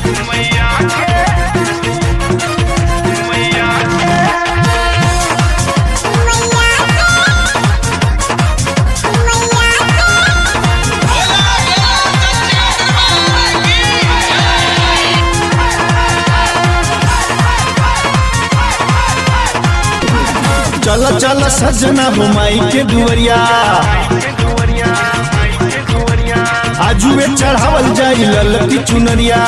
चल चल सजना हो माई के दुवरिया आजुए चढ़ावल जाई ललकी चुनरिया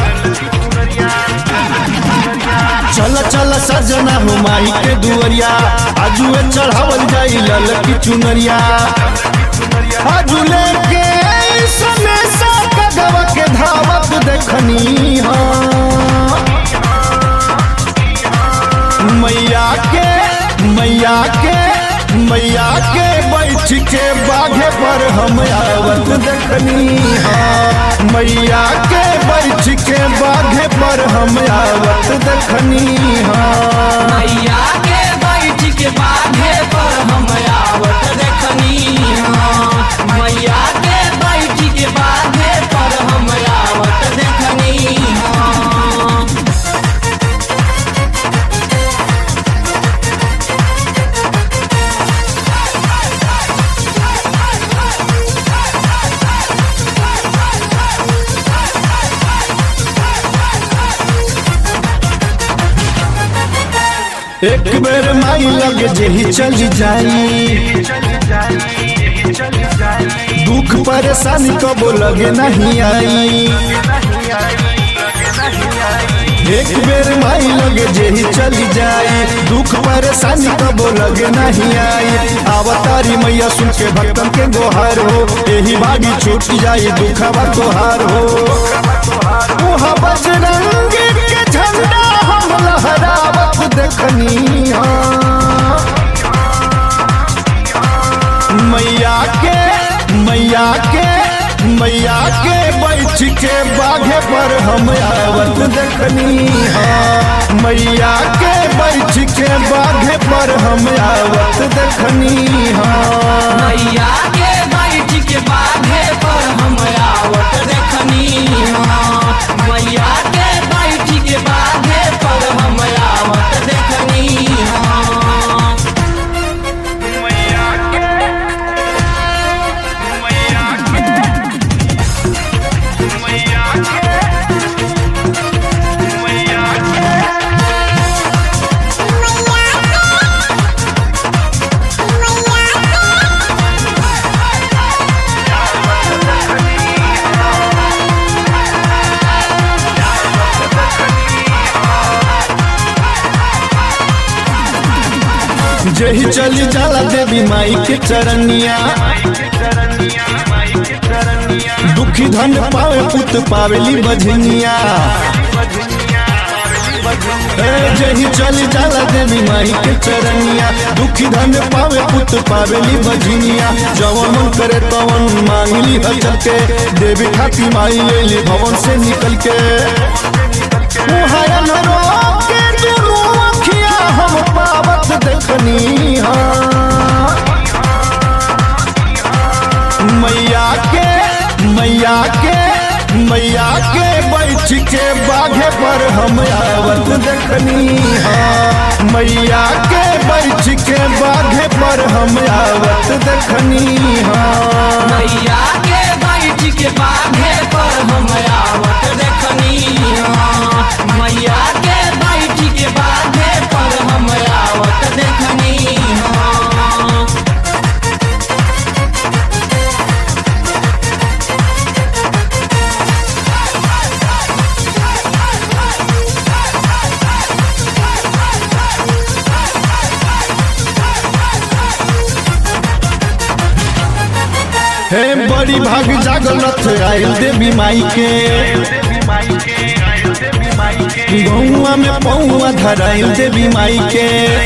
चल चल सजना हो माई के दुवरिया आजुए चढ़ावल जाई ललकी चुनरिया आजू लेके सने सा कगवा के धावत देखनी हाँ मैया के मैया के मैया के बैठ के बाघे पर हम आवत देखनी हाँ मैया के बैठ के बाघे पर हम आवत देखनी हाँ मैया के बैठ के बाघे पर हम आवत देखनी हाँ। मैया के बैठ के बाघे पर हम आवत देखनी हाँ। एक बेर माई लग जेही चली जाई दुख परेशानी कबो लगे नहीं आई एक बेर माई लगे जेही चली जाई दुख परेशानी कबो लगे नहीं आई अवतारी मैया सुन के भक्तन के गोहार हो यही बागी छूट जाई दुखवा तोहार हो उहा बजरंग के झंडा हम लहरावत देखनी हाँ मैया के मैया के मैया के बैठ के बाघे पर हम आवत देखनी हाँ मैया के बैठ के बाघे पर हम आवत देखनी हाँ मैया के बैठ के बाघे पर हम आवत देखनी हाँ। मैया के बैठ के बाघे पर हम आवत देखनी हाँ। जही चली जाला देवी माई के चरनिया दुखी धन पावे पुत पावेली बजनिया ए, जही चली जाला देवी माई के चरनिया दुखी धन पावे पुत पावेली बजनिया जवन मन करे तवन मांगली हचल के देवी खाती माई लेली भवन से निकल के मुहायन रोक के दुनू अखिया हम पावत देखनी हाँ मैया के मैया के मैया के बैठ के बाघे पर हम आवत देखनी हाँ मैया के बैठ के बाघे पर हम आवत देखनी हाँ मैया के बैठ के बाघे पर हम आवत देखनी हाँ। मैया के बैठ के बाघे पर हम आवत देखनी हाँ। हे बड़ी भाग जागलत आयल देवी माई के गौआ में पौआ धराइल देवी माई के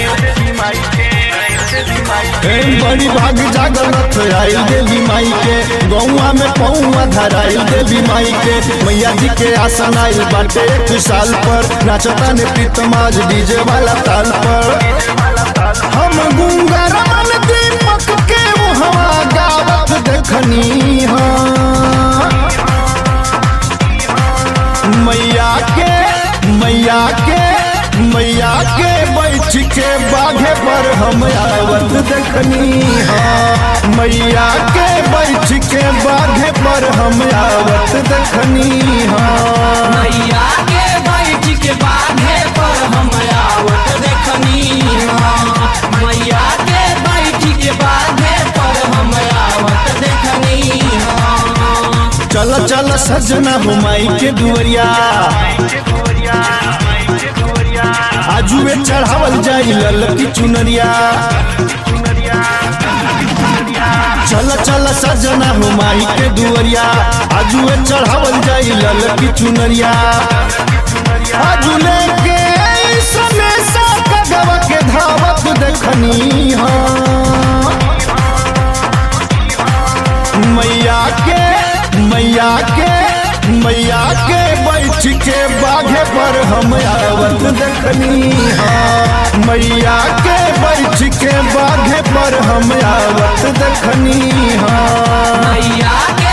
हे बड़ी भाग जागलत आयल देवी माई के गौआ में पौआ धराइल देवी माई के मैया जी के आसन आयल बाटे एक साल पर नाचता ने प्रीतमाज डीजे वाला ताल पर हम गुंगा रमन दीपक के हवा गावत देखनी हाँ मैया के मैया के मैया के बैठ के बाघे पर हम आवत देखनी हाँ मैया के बैठ के बाघे पर हम आवत देखनी हाँ मैया के बैठ के बाघे पर हम आवत देखनी हाँ। मैया के बैठ के बाघे पर हम आवत देखनी हाँ। चल चल सजना हुमाई के दुवरिया आजुए चढ़ावल जाई ललकी चुनरिया चल चल सजना हुमाई के दुवरिया आजुए चढ़ावल जाई ललकी चुनरिया आजुले के सने सा कगवा के धावत देखनी हाँ मैया के मैया के मैया के बैठ के बाघे पर हम आवत देखनी हाँ मैया के बैठ के बाघे पर हम आवत देखनी हाँ मैया के